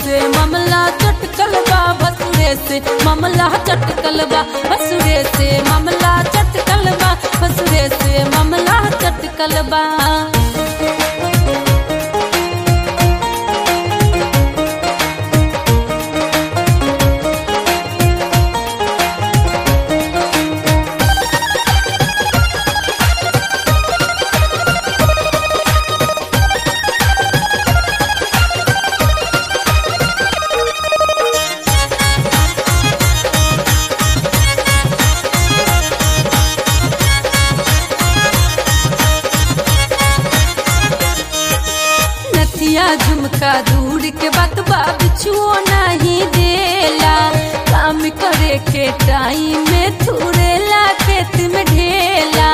से मामला चटकल बा भसुरे से मामला चटकल बा भसुरे से मामला चटकल बा भसुरे से मामला चटकल बा नथिया झुमका दूर के बात बा बिछुओ नहीं देला काम करे के टाइम में थुरेला खेत में ढेला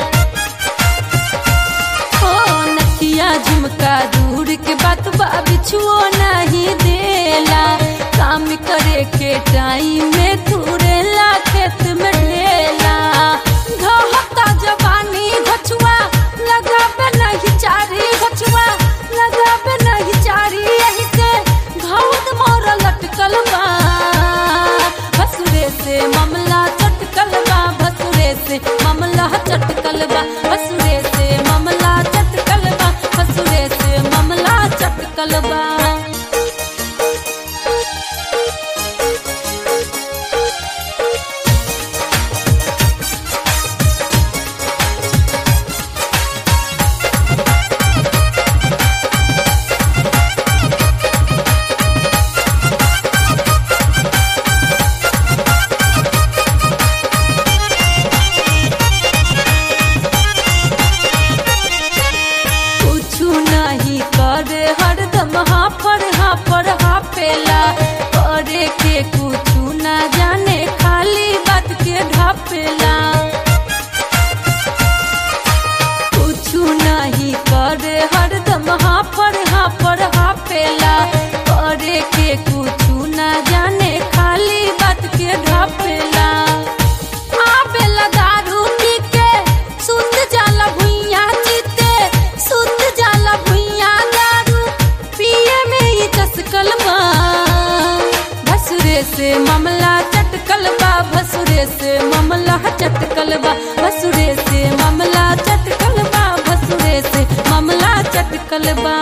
ओ नथिया झुमका दूर के बात बा बिछुओ नहीं देला काम करे के टाइम में थुरेला खेत में ढेला घहता जवानी घछुआ लगाबे नहीं चारी घछुआ लगाबे नहीं चारी यही से घाउद मोर लटकल बा भसुरे से मामला चटकल बा भसुरे से मामला चटकल बा भसुरे से मामला चटकल बा भसुरे से मामला चटकल बा कुछु नहीं करे हरदम हाफर हाफर हापेला करे के कुछु ना जाने खाली बात के ढापेला कुछु नहीं करे हरदम हाफर हाफर हापेला करे के कुछु ना जाने खाली बात के ढापेला आबेला दारू पी के सुत जाला भुइया जीते सुत जाला भुइया दारू पिए में ही चसकल बा भसुरे से मामला चटकल बा भसुरे से मामला चटकल बा भसुरे से मामला चटकल बा भसुरे से मामला चटकल बा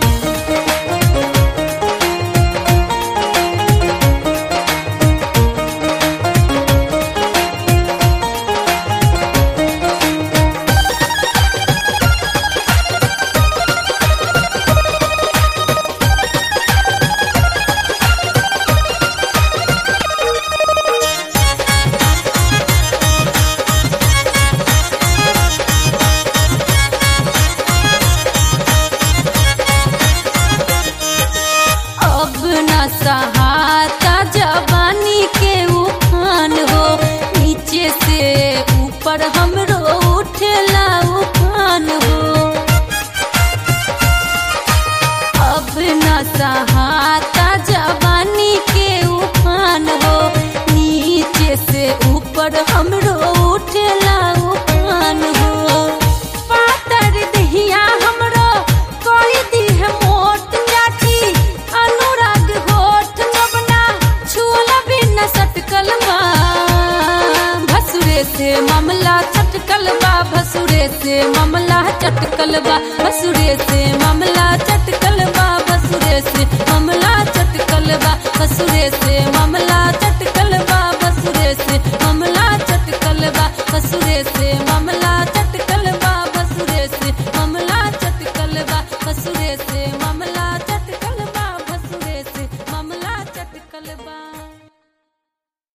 अब न सहाता जवानी के उफान हो नीचे से ऊपर हमरो उठेला उफान हो अब न सहाता जवानी के उफान हो नीचे से ऊपर हमरो उठेला उफान हो पातर दहिया हमरो कोई दी है मोट जाठी अनुराग होठ जबना छुअला बिना सटकल बा भसुरे से मामला चटकल बा भसुरे से मामला चटकल बा भसुरे से मामला चटकल